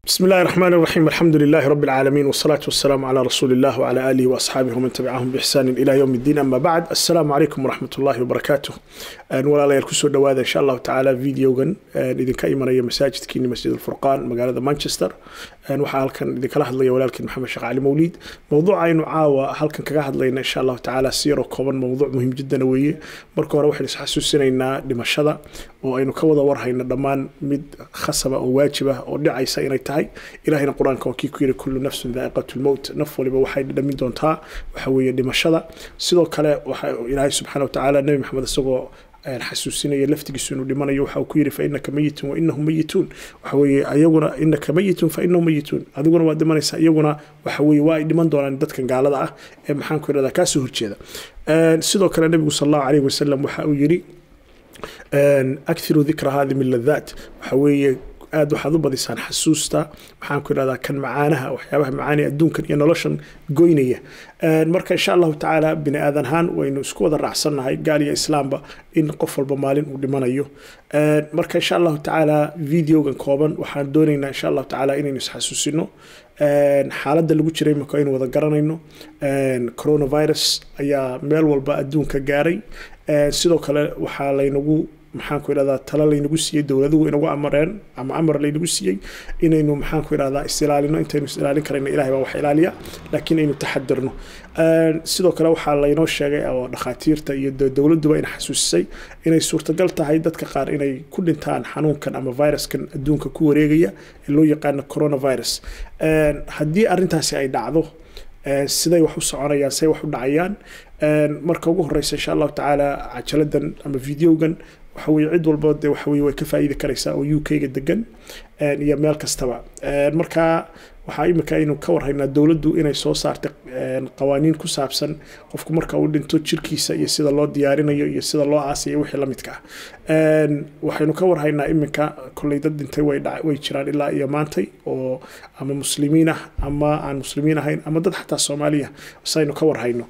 بسم الله الرحمن الرحيم الحمد لله رب العالمين والصلاة والسلام على رسول الله وعلى آله وأصحابه ومن تبعهم بإحسان إلى يوم الدين أما بعد السلام عليكم ورحمة الله وبركاته ولا لا يركسوا دواذا إن شاء الله تعالى فيديو جن إذا كايما يا مساجد كيني مسجد الفرقان مقالة مانشستر waxaa halkan idinkala hadlaya walaalkiin maxamed sheekh cali mawliid mowduuca aynu caawa halkan kaga hadlayna insha allahu tacaala si yaroo kooban mowduuc muhiim jiddana weeye marka hore waxaynu isxasuusinaynaa dhimashada oo aynu ka wada warhayno dhammaan mid khasaba oo waajib ah oo dhicaysa inay tahay ilahayna qur-aanka waa kii ku yidhi kullu nafsin daa'iqatu lmowt naf waliba waxay dhamin doontaa waxa weeye dhimashada sidoo kale waxa ilaahay subxaana wa tacaala nebi maxamed isagoo xasuusinaya laftigiisu inuu dhimanayo waxa uu ku yidhi fainaka mayitun wainahum mayituun waxa weeye ayaguna inaka mayitun fainahum mayituun adiguna waa dhimanaysaa iyaguna waxa weeye waa ay dhiman doonaan dadkan gaalada ah ee maxaan ku idhahdaa kaasoo horjeeda sidoo kale nebigu sal allahu calayhi wasalam waxa uu yidhi akhiru dikra hadi min ladaat waxa weeye aad waxaad u badisaan xasuusta maxaan ku idhahdaa kan macaanaha waxyaabaha macaani adduunkan iyo noloshan goynaya marka insha allahu tacaala bini aadan ahaan waynu isku wada raacsannahay gaal iyo islaamba in qof walba maalin uu dhimanayo marka insha allahu tacaala videogan kooban waxaan doonaynaa insha allahu tacaala inaynu isxasuusino xaaladda lagu jiray marka aynu wada garanayno coronavirus ayaa meel walba adduunka gaaray sidoo kale waxaa laynagu maxaan ku idhahdaa talo laynagu siiyey dowladuhu inagu amareen ama amar laynagu siiyey inaynu maxaan ku idhahdaa isilaalino intaynu isilaalin karayna ilahay baa wax ilaaliya laakiin aynu taxadirno sidoo kale waxaa laynoo sheegay oo dhakhaatiirta iyo dowladduba ina xasuusisay inay suurtagal tahay dadka qaar inay ku dhintaan xanuunkan ama viruskan adduunka ku wareegaya ee loo yaqaano coronavirus haddii arrintaasi ay dhacdo siday wax u soconayaan siday wax u dhacayaan marka ugu horeysa insha allahu tacaala cajaladan ama videogan waxa weye cid walba de waxa weye way ka faa'iidi karaysaa oo u k-ga degan iyo meel kastaba marka waxaa imika aynu ka warhaynaa dowladdu inay soo saartay qawaaniin ku saabsan qofku marka uu dhinto jirkiisa iyo sida loo diyaarinayo iyo sida loo aasayo wixii lamidka ah waxaynu ka warhaynaa iminka kolley dad dhintay way jiraan ilaa iyo maantay oo ama muslimiin ah ama aan muslimiin ahayn ama dad xataa soomaaliya saynu ka warhayno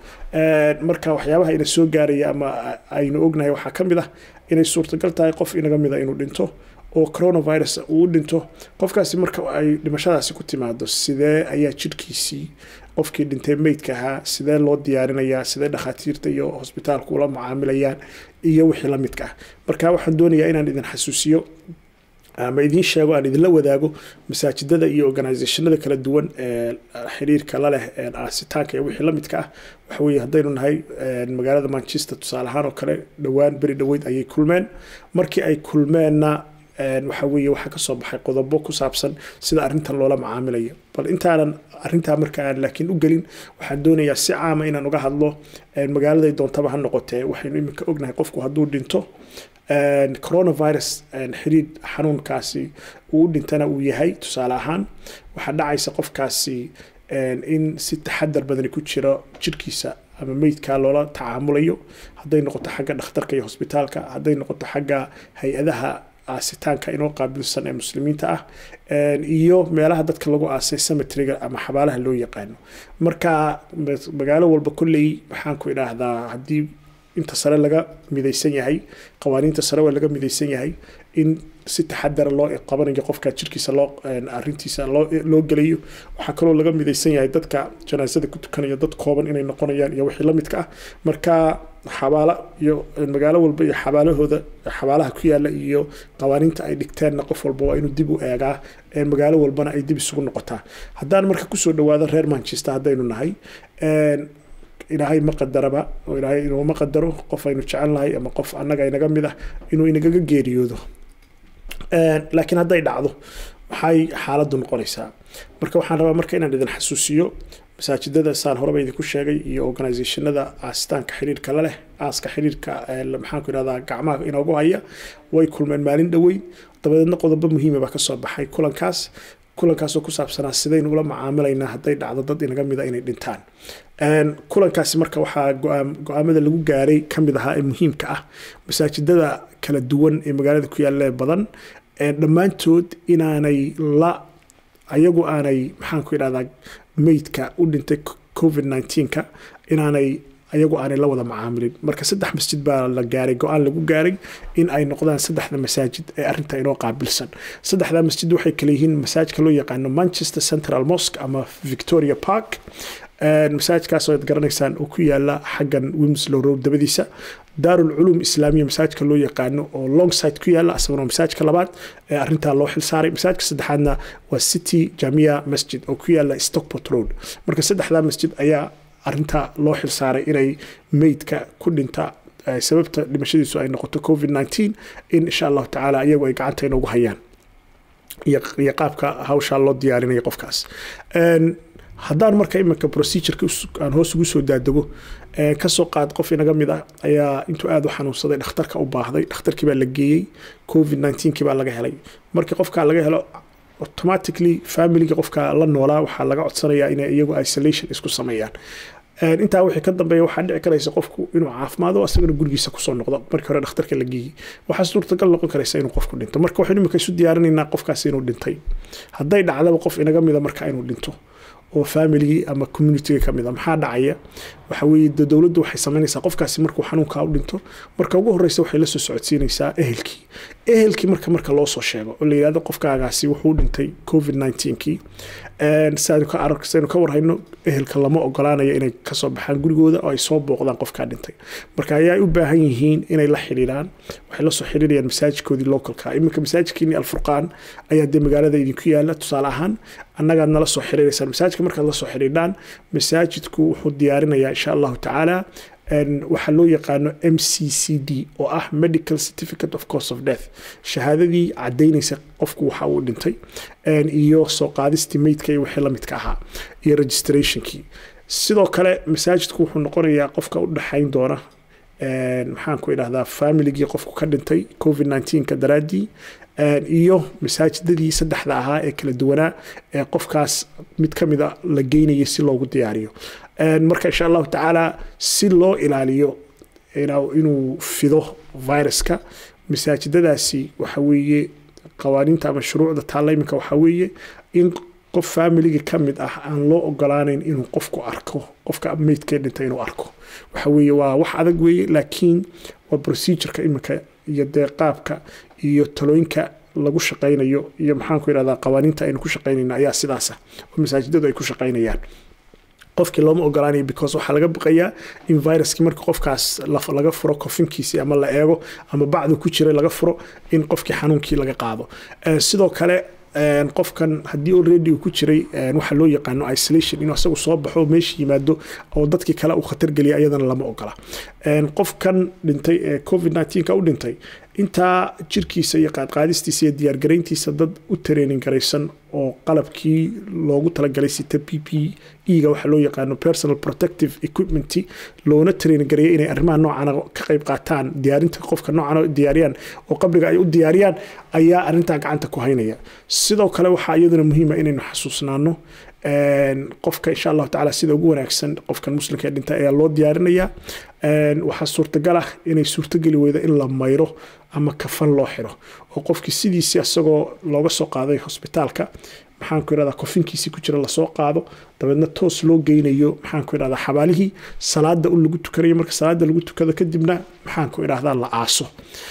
marka waxyaabaha ina soo gaaraya ama aynu ognahay waxaa ka mid ah inay suurtagal tahay qof inaga mida inuu dhinto oo coronavirus uu u dhinto qofkaasi marka ay dhimashadaasi ku timaado sidee ayaa jirhkiisii qofkii dhintay meydka ahaa sidee loo diyaarinayaa sidee dhakhaatiirta iyo hosbitaalku ula mucaamilayaan iyo wixii la midka ah marka waxaan doonayaa inaan idin xasuusiyo ama idiin sheego aan idinla wadaago masaajidada iyo organizationada kala duwan ee xiriirka la leh aasitaanka iyo wixii la midka ah waxa weeye haddaynu nahay magaalada manchester tusaale ahaan oo kale dhowaan beri dhoweyd ayay kulmeen markii ay kulmeenna waxa weeye waxaa kasoo baxay qodobo ku saabsan sida arrintan loola macaamilayo bal intaanan arrintaa marka aan laakiin u gelin waxaan doonayaa si caama inaan uga hadlo magaaladay doontaba ha noqotee waxaynu iminka ognahay qofku hadduu dhinto coronavirus xiriir xanuunkaasi uu u dhintana uu yahay tusaale ahaan waxaa dhacaysa qofkaasi in si taxadar badani ku jiro jirkiisa ama meydkaa loola tacaamulayo hadday noqoto xagga dhakhtarka iyo hosbitaalka hadday noqoto xagga hay-adaha aasitaanka inoo qaabilsan ee muslimiinta ah iyo meelaha dadka lagu aasay cemetriga ama xabaalaha loo yaqaano marka magaalo walba kolley maxaan ku idhaahdaa haddii inta sare laga midaysan yahay qawaaniinta sare waa laga midaysan yahay in si taxadara loo qabanayo qofka jirkiisa loo arintiisa loo gelayo waxaa kaloo laga midaysan yahay dadka janaasada ku tukanaya dad kooban inay noqonayaan iyo wixii lamidka ah marka xabaala iyo magaalo walba iyo xabaalahooda xabaalaha ku yaala iyo qawaaniinta ay dhigteenna qof walba waa inuu dib u eegaa magaalo walbana ay dib isugu noqotaa haddaan marka kusoo dhawaado reer manchester haddaynu nahay ilaahay ma qadaraba oo ilaahay inuuma qadaro qof aynu jecel nahay ama qof annaga inaga mid ah inuu inagaga geeriyoodo laakiin hadday dhacdo maxay xaaladdu noqonaysaa marka waxaan rabaa marka inaan idin xasuusiyo masaajidada saan horeba idinku sheegay iyo organizationada aasitaanka xiriirka la leh aaska xiriirka maxaan ku idhahdaa gacmaha inoogu haya way kulmeen maalin dhoweyn dabadeedna qodobo muhiima baa kasoo baxay kulankaas kulankaasoo ku saabsanaa sidaynu ula macaamilaynaa hadday dhacdo dad inaga mida inay dhintaan kulankaasi marka waxaa go-aamada lagu gaaray ka mid ahaa ee muhiimka ah masaajidada kala duwan ee magaalada ku yaalla badan dhammaantood inaanay la ayagu aanay maxaan ku idhahdaa meydka u dhintay covid 19ka inaanay ayagu aanay la wada macaamilin marka saddex masjid baa la gaaray go-aan lagu gaaray in ay noqdaan saddexda masaajid ee arrinta inoo qaabilsan saddexda masjid waxay kale yihiin masaajidka loo yaqaano manchester central mosque ama victoria park masaajidkaas oo ad garanaysaan oo ku yaala xaggan wimslow road dabadiisa daarul culuum islaamiya masaajidka loo yaqaano oo longside ku yaala asaguna masaajidka labaad ee arintaa loo xilsaaray masaajidka saddexaadna waa city jamia masjid oo ku yaala stockport road marka saddexdaa masjid ayaa arintaa loo xilsaaray inay meydka ku dhinta sababta dhimashadiisu ay noqoto covid nteen in insha allahu tacaala iyagu ay gacanta inoogu hayaan iyo qaabka hawshaa loo diyaarinaya qofkaas haddaan marka iminka procedureka aan hoos ugu soo daadego kasoo qaad qof inaga mid ah ayaa intuu aada u xanuunsaday dhakhtarka u baahday dhakhtarkii baa la geeyey covid kii baa laga helay markii qofkaa laga helo automatically familiga qofka la noolaa waxaa laga codsanayaa inay iyagu isolation isku sameeyaan intaa wixii ka dambeeya waxaa dhici karaysa qofku inuu caafimaado asagana gurigiisa kusoo noqdo markii hore dhakhtarka la geeyey waxaa suurtagal noqon karaysa inuu qofku dhinto marka waxaynu imika isu diyaarinaynaa qofkaas inuu dhintay hadday dhacdaba qof inaga mida marka inuu dhinto oo familigii ama communitiga ka mid a maxaa dhacaya waxa weeye de dowladdu waxay samaynaysaa qofkaasi markuu xanuunkaa u dhinto marka ugu horreysa waxay la soo socodsiinaysaa ehelkii ehelkii marka marka loo soo sheego oo la yidhahdo qofkaagaasi wuxuu dhintay covid kii saynu ka arag saynu ka warhayno ehelka lama ogolaanayo inay kasoo baxaan gurigooda oo ay soo booqdaan qofkaa dhintay marka ayaa u baahan yihiin inay la xidhiidhaan waxay la soo xidhiirayaan masaajidkoodii localka iminka masaajidkiini alfurqaan ayaa dee magaalada idinku yaala tusaale ahaan annagaad nala soo xiriiraysaan masaajidka markaad la soo xidhiidhaan masaajidku wuxuu diyaarinayaa insha allahu tacaala waxaa loo yaqaano m c c d oo ah medical certificate of course of death shahaadadii cadaynaysa qofku waxa uu dhintay iyo soo qaadistii meydka iyo wixii lamidka ahaa iyo registrationkii sidoo kale masaajidku wuxuu noqonayaa qofka u dhexayn doona maxaan ku idhahdaa familigii qofku ka dhintay covid ka daraaddii iyo masaajidadii saddexda ahaa ee kala duwanaa ee qofkaas mid ka mid a la geynaya si loogu diyaariyo marka insha allahu tacaala si loo ilaaliyo inuu fido viruska masaajidadaasi waxa weeye qawaaniinta ama shuruucda taalla iminka waxaa weeye in qof familiga ka mid ah aan loo ogolaanayn inuu qofku arko qofka meydkee dhintay inuu arko waxa weeye waa wax adag weeye laakiin waa procedureka iminka iyo dee qaabka iyo talooyinka lagu shaqaynayo iyo maxaan ku idhahdaa qawaaniinta aynu ku shaqaynayno ayaa sidaasa oo masaajidadu ay ku shaqaynayaan qofkii looma ogolaanayo because waxaa laga baqayaa in viruskii marka qofkaas laga furo kofinkiisii ama la eego ama bacdu ku jiray laga furo in qofkii xanuunkii laga qaado sidoo kale qofkan haddii already uu ku jiray waxa loo yaqaano isolation inuu asagu soo baxo meesha yimaado oo dadkii kale uu khatar geliya ayadana lama ogola qofkan dhintay ee covid ka u dhintay intaa jirkiisa iyo qaadqaadistiisa iyo diyaargarayntiisa dad u training garaysan oo qalabkii loogu talagalay sita p p e-ga waxaa loo yaqaano personal protective equipment loona training gareeya inay arrimaha noocana ka qayb qaataan diyaarinta qofka noocan diyaariyaan oo qabriga ay u diyaariyaan ayaa arrintaa gacanta ku haynaya sidoo kale waxaa iyaduna muhiima inaynu xasuusnaano qofka insha allahu tacala sida ugu wanaagsan qofkan muslimka ee dhinta ayaa loo diyaarinayaa waxaa suurtagal ah inay suurtogeli weydo in la mayro ama kafan loo xiro oo qofkii sidiisii isagoo looga soo qaaday hosbitaalka maxaan ku idhahdaa kofinkiisii ku jira lasoo qaado dabeedna toos loo geynayo maxaan ku idhahdaa xabaalihii salaada u lagu tukanayo marka salaada lagu tukado kadibna maxaan ku idhahdaa la aaso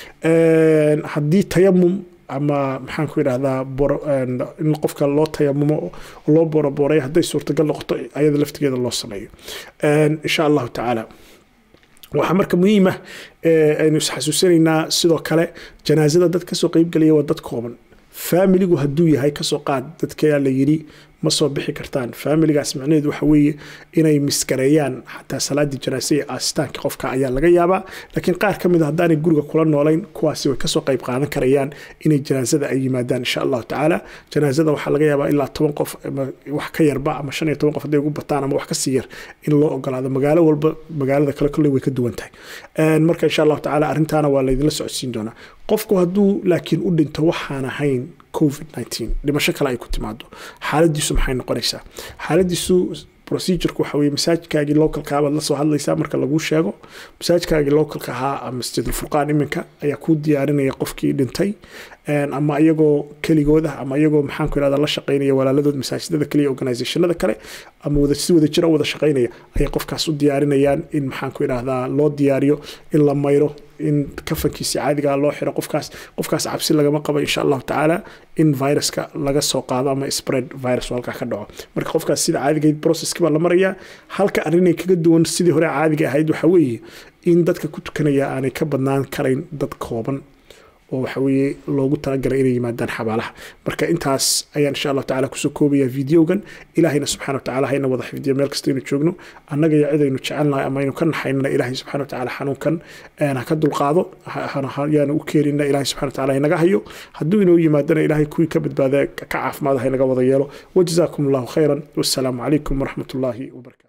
haddii tayamum ama maxaan ku idhahdaa in qofka loo tayamumo loo boroboray hadday suurtagal noqoto ayada laftigeeda loo sameeyo insha allahu tacaala waxaa marka muhiima aynu isxasuusinaynaa sidoo kale janaasada dad kasoo qeybgelaya waa dad kooban faamiligu hadduu yahay kasoo qaad dadkaa la yidhi ma soo bixi kartaan faamiligaas macnaheedu waxa weeye inay miskareeyaan xataa salaadii janaase iyo aasitaanka qofka ayaa laga yaabaa laakiin qaar ka mid a haddaanay guriga kula noolayn kuwaasi way kasoo qayb qaadan karayaan inay janaasada ay yimaadaan insha allahu tacaala janaasada waxaa laga yaabaa ilaa toban qof wax ka yarba ama shan iyo toban qof hadday ugu bataan ama wax kasii yar in loo ogolaado magaalo walba magaalada kale kolley way ka duwan tahay marka insha allahu tacaala arrintaana waa laydinla socodsiin doonaa qofku hadduu laakiin u dhinto waxaan ahayn covid dhimasho kale ay ku timaado xaaladiisu maxay noqonaysaa xaaladiisu procedurku waxa weye masaajidkaagii localka baad la soo hadlaysaa marka laguu sheego masaajidkaagii localka ahaa masjidulfurqaan iminka ayaa kuu diyaarinaya qofkii dhintay ama iyagoo keligooda ama iyagoo maxaan ku irahda la shaqaynaya walaaladood masaajidada kaliya organizationada kale ama wada si wada jira wada shaqaynaya ayay qofkaas u diyaarinayaan in maxaan ku irahdaa loo diyaariyo in la mayro in kafankiisi caadigaa loo xiro qofkaas qofkaas cabsi lagama qabo insha allahu tacaala in viruska laga soo qaado ama spread virus halkaa ka dhaco marka qofkaas sida caadigayd processki baa la marayaa halka arrinay kaga duwan sidii hore caadiga ahayd waxaa weeye in dadka ku tukanaya aanay ka badnaan karayn dad kooban oo waxa weeye loogu talagalay inay yimaadaan xabaalaha marka intaas ayaan insha allahu tacala kusoo koobaya videogan ilaahayna subxana watacaala hayna wada xifdiyo meel kasta aynu joogno annaga iyo cid aynu jecelnahay ama aynu ka naxaynana ilaahay subxana watacaala xanuunkan ha ka dulqaado yaanu u keenina ilaahay subxana watacaala haynaga hayo hadduu inoo yimaadana ilaahay kuwii ka badbaada ka caafimaada haynaga wada yeelo wajazaakum allahu khayran wassalaamu calaykum waraxmat ullaahi wabarakatu